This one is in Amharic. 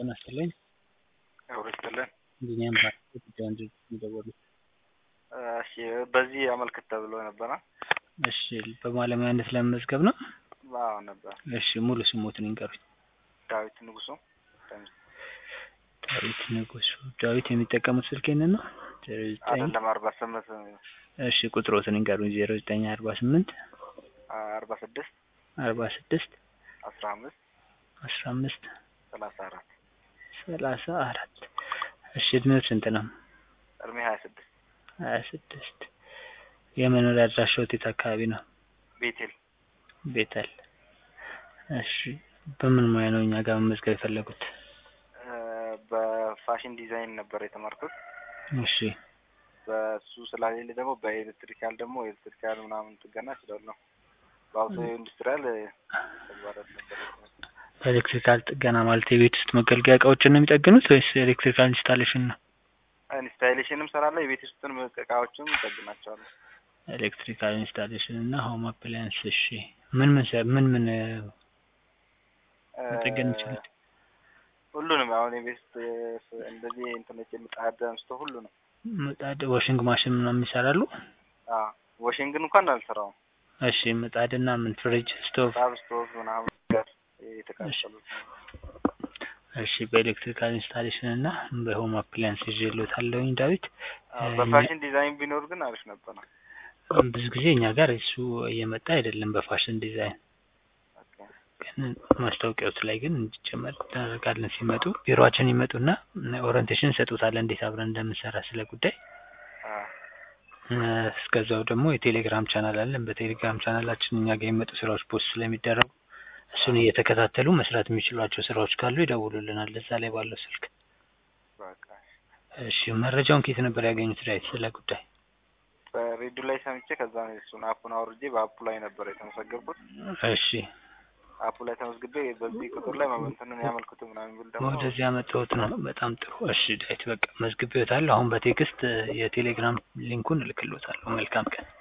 ጤና ይስጥልኝ። አብሮ ይስጥልን። ቢኒያም ባንክ ጉዳዩን ድርጅት የደወሉት። እሺ በዚህ አመልክት ተብሎ ነበረ። እሺ በባለሙያነት ለመመዝገብ ነው? አዎ ነበር። እሺ ሙሉ ስሞትን ይንገሩኝ። ዳዊት ንጉሱ ደምስ ዳዊት ንጉሱ። ዳዊት የሚጠቀሙት ስልክ ይህንን ነው? ዜሮ ዘጠኝ አይደለም አርባ ስምንት እሺ ቁጥሮትን ይንገሩኝ። ዜሮ ዘጠኝ አርባ ስምንት አርባ ስድስት አርባ ስድስት አስራ አምስት አስራ አምስት ሰላሳ አራት ሰላሳ አራት እሺ እድሜው ስንት ነው? እድሜ ሀያ ስድስት ሀያ ስድስት የመኖሪያ አድራሻዎት የት አካባቢ ነው? ቤቴል ቤተል። እሺ በምን ሙያ ነው እኛ ጋር መመዝገብ የፈለጉት? በፋሽን ዲዛይን ነበር የተማርኩት። እሺ በሱ ስላሌለ ደግሞ በኤሌክትሪካል ደግሞ ኤሌክትሪካል ምናምን ጥገና እችላለሁ። በአውቶ ኢንዱስትሪያል ተግባራት ነበር የተማርኩት። በኤሌክትሪካል ጥገና ማለት የቤት ውስጥ መገልገያ እቃዎችን ነው የሚጠግኑት ወይስ ኤሌክትሪካል ኢንስታሌሽን ነው? ኢንስታሌሽንም ሰራለሁ፣ የቤት ውስጥን እቃዎችም እጠግናቸዋለሁ። ኤሌክትሪካል ኢንስታሌሽን እና ሆም አፕላያንስ። እሺ ምን ምን ሰ- ምን ምን መጠገን ይችላል? ሁሉንም አሁን የቤት ውስጥ እንደዚህ እንትኖች ምጣድ አንስቶ ሁሉንም። ምጣድ፣ ዋሽንግ ማሽን ምናምን ይሰራሉ? አዎ ዋሽንግን እንኳን አልሰራውም። እሺ ምጣድና ምን ፍሪጅ፣ ስቶቭ። ሳብ ስቶቭ ምናምን ጋር የተቃጠሉት ነው። እሺ በኤሌክትሪካል ኢንስታሌሽን እና በሆም አፕላያንስ ይዤልዎታለሁኝ ዳዊት። አዎ፣ በፋሽን ዲዛይን ቢኖር ግን አሪፍ ነበር ነው። ብዙ ጊዜ እኛ ጋር እሱ እየመጣ አይደለም በፋሽን ዲዛይን ኦኬ። ግን ማስታወቂያዎት ላይ ግን እንዲጨመር እናደርጋለን። ሲመጡ ቢሮአችን ይመጡና ኦሪንቴሽን እንሰጡታለን እንዴት አብረን እንደምንሰራ ስለ ጉዳይ። አዎ እ፣ እስከዛው ደግሞ የቴሌግራም ቻናል አለን። በቴሌግራም ቻናላችን እኛ ጋር የሚመጡ ስራዎች ፖስት ስለሚደረጉ እሱን እየተከታተሉ መስራት የሚችሏቸው ስራዎች ካሉ ይደውሉልናል እዛ ላይ ባለው ስልክ። በቃ እሺ መረጃውን ከየት ነበር ያገኙት ዳዊት ስለ ጉዳይ? በሬዲዮ ላይ ሰምቼ ከዛ ነው እሱን አፑን አውርጄ በአፑ ላይ ነበር የተመዘገብኩት። እሺ አፑ ላይ ተመዝግቤ በዚህ ቁጥር ላይ መመንተንን ያመልክቱ ምናምን ብል ደግሞ ወደዚህ ያመጣሁት ነው። በጣም ጥሩ። እሺ ዳዊት በቃ መዝግቤዎታለሁ። አሁን በቴክስት የቴሌግራም ሊንኩን እልክልዎታለሁ። መልካም ቀን።